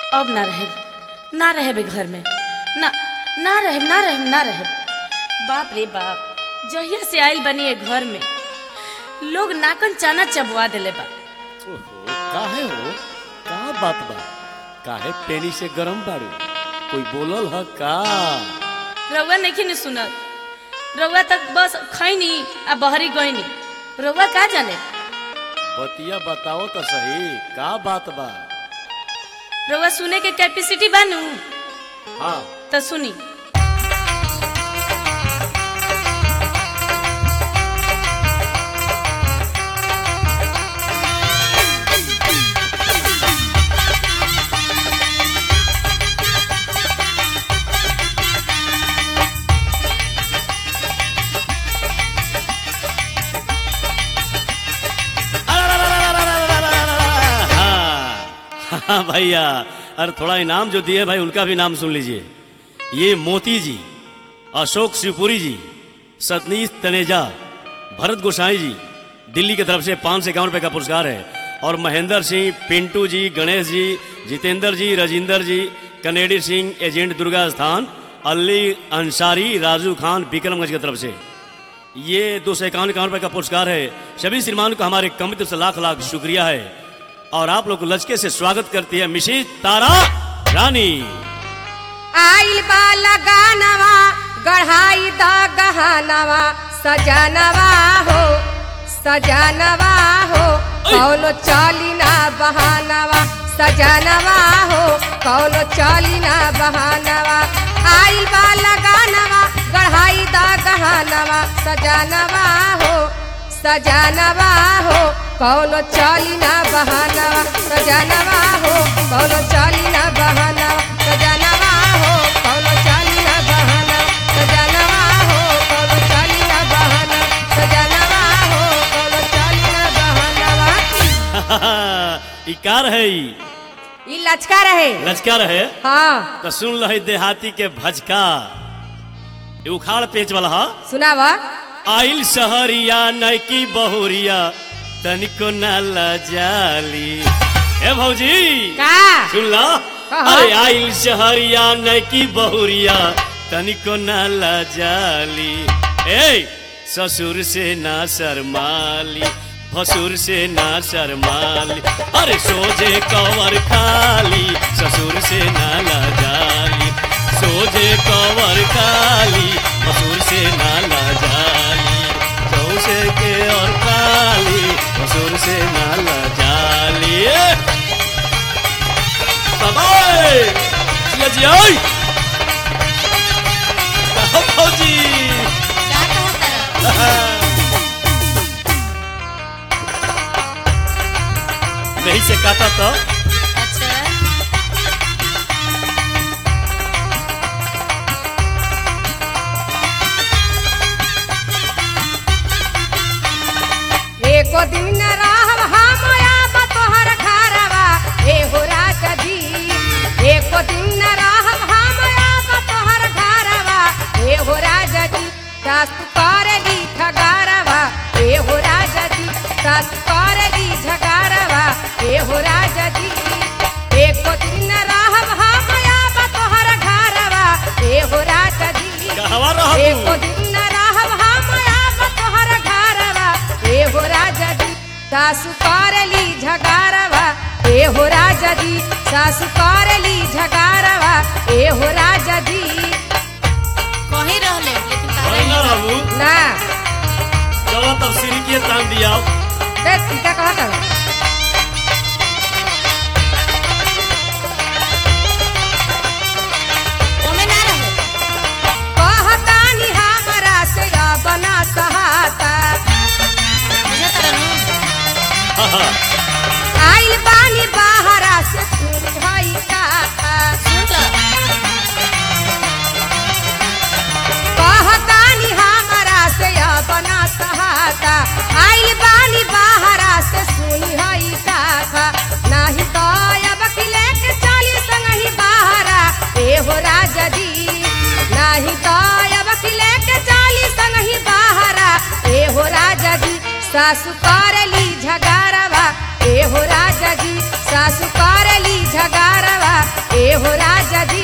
अब ना रहे ना रहे घर में ना ना रहे ना रहे ना रहे बाप रे बाप जहिया से आइल बनी ये घर में लोग नाकन चाना चबवा देले बा ओहो काहे हो का बात बा काहे पेनी से गरम बाड़ू कोई बोलल ह का रउआ नहीं ने सुनल रउआ तक बस खैनी आ बहरी गईनी रउआ का जाने बतिया बताओ तो सही का बात बा रउआ सुने के कैपेसिटी बानू हाँ तो सुनी हाँ हाँ भैया अरे थोड़ा इनाम जो दिए भाई उनका भी नाम सुन लीजिए ये मोती जी अशोक शिवपुरी जी सतनीश तनेजा भरत गोसाई जी दिल्ली की तरफ से पाँच सौ इक्यावन रुपये का पुरस्कार है और महेंद्र सिंह पिंटू जी गणेश जी जितेंद्र जी राजिंदर जी कनेडी सिंह एजेंट दुर्गा स्थान अली अंसारी राजू खान विक्रमगंज की तरफ से ये दो सौ इक्यावन इक्यावन रुपये का पुरस्कार है सभी श्रीमान को हमारे कमिटी से लाख लाख शुक्रिया है और आप लोग को लचके से स्वागत करती है मिशी तारा रानी आइल बा लगानवा गढ़ाई द गहनवा सजनवा हो सजनवा हो कौनो चली ना बहानवा सजनवा हो कौनो चली ना बहानवा आइल बा लगानवा गढ़ाई द गहनवा सजनवा हो सजनवा हो कौनो चली ना बहानवा सजनवा हो कौनो चली ना बहानवा सजनवा हो कौनो चली ना बहानवा सजनवा हो कौनो चली ना बहानवा सजनवा हो कौनो चली ना बहानवा ई कार है ई ई लचका रहे लचकार है हाँ तो सुन लो देहाती के भजका ई उखाड़ पेच वाला हा सुनावा आइल सहरिया नैकी बहुरिया तनिको न लजाली ए भौजी का सुन लो कहा? अरे आइल शहरिया नैकी बहुरिया तनिको न लजाली ए ससुर से ना शर्माली भसुर से ना शर्माली अरे सोझे कवर खाली ससुर से ना लजाली सोझे कवर खाली भसुर से ना लजाली चौसे के और काली भसुर से ना लजाली बाबाई जिया जिया ओए कहो फौजी नहीं से काटा तो एको दिन रहब हम आब तोहर घरवा ए हो राजा जी एको दिन रहब हम आब तोहर घरवा ए हो राजा जी सासु करेली ठगारवा ए हो राजा जी सासु करेली झगारवा ए हो राजा जी एको दिन रहब हम आब तोहर घरवा ए हो राजा जी कहवा रह एको दिन रहब हम आब तोहर घरवा ए हो राजा जी सासु करली झगारवा ए हो राजा जी सासु करली झगारवा ए हो राजा जी कहीं रहले लेकिन तारा ना रहू ना चलो तब सिरी के तान दिया देख टीका कहत हवे। ओमे ना रहे कहतानी हमरा से बना सहाता बुझा तारा नु आइल बानी बाहरा से सुन भई काता सुन ल कहतानी हमरा से बना सहाता आइल बानी बाहरा से सुनी हई काथा नाही तो अब की लेके चली संगही बाहरा ए हो राजा जी नाही तो अब की लेके चली संगही बाहरा ए हो राजा जी सासु करेली झगारवा ए हो राजा जी सासु करेली झगारवा हो राजा जी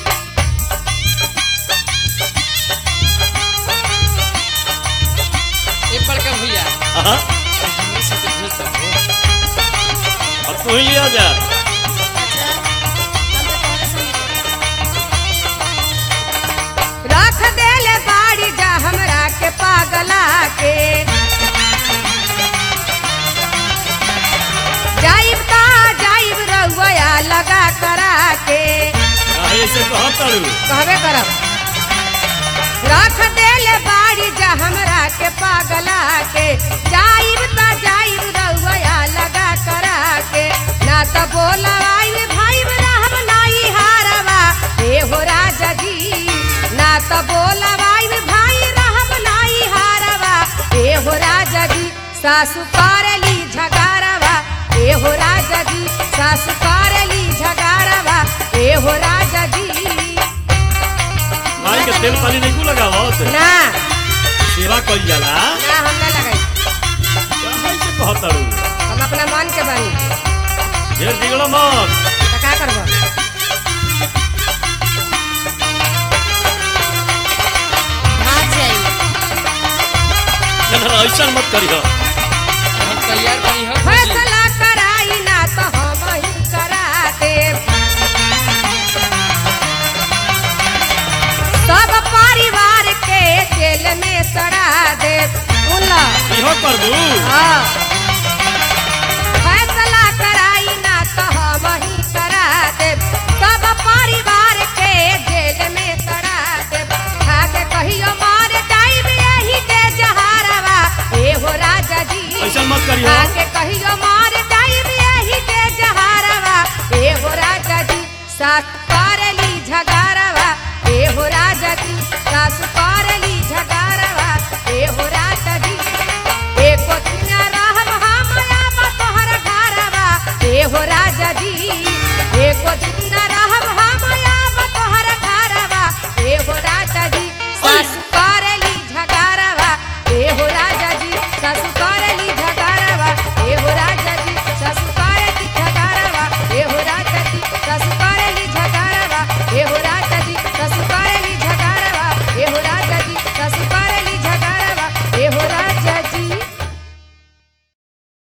ए बड़का भैया हाँ हमरे साथे भेज दो अब तू ही लिया जा अच्छा हम तो तोहरे संगे रख देले बाड़ी जा हमरा के पागला के जाइब का जाइब रउआ लगा करा के काहे ऐसे कहत तारू कहबे करब रख देले बाड़ी जा हमरा के पागला के जाइब ता जाइब रउआ लगा करा के ना त बोलवाई भाई रहब नाई हारवा हे हो राजा जी ना त बोलवाई भाई रहब नाई हारवा हे हो राजा जी सासु करली झगारवा हे हो राजा जी सासु करली झगारवा हे हो राजा जी माई के तेल पानी नहीं को लगावत ना सेवा कइल जाला ना हम ना लगाई काहे ऐसे कहत तारू हम अपना मन के बानी ढेर बिगड़ मत तो का करब भाग जाई ना ऐसा मत करियो हम तैयार बनी हो भौजी फैसला कराई ना तो हम ही करा देब सब परिवार के जेल में सड़ा देब उल्ला इहो करबू हाँ फैसला कराई ना तो हम ही करा देब सब परिवार के जेल में सड़ा देब खाके कहियो मार जाइब यही के जहारवा ए हो राजा जी ऐसा मत करियो आके कहियो मार जाइब यही के जहारवा ए हो राजा जी सास करली झगारवा ए हो राजा जी सास करली झगारवा ए हो राजा जी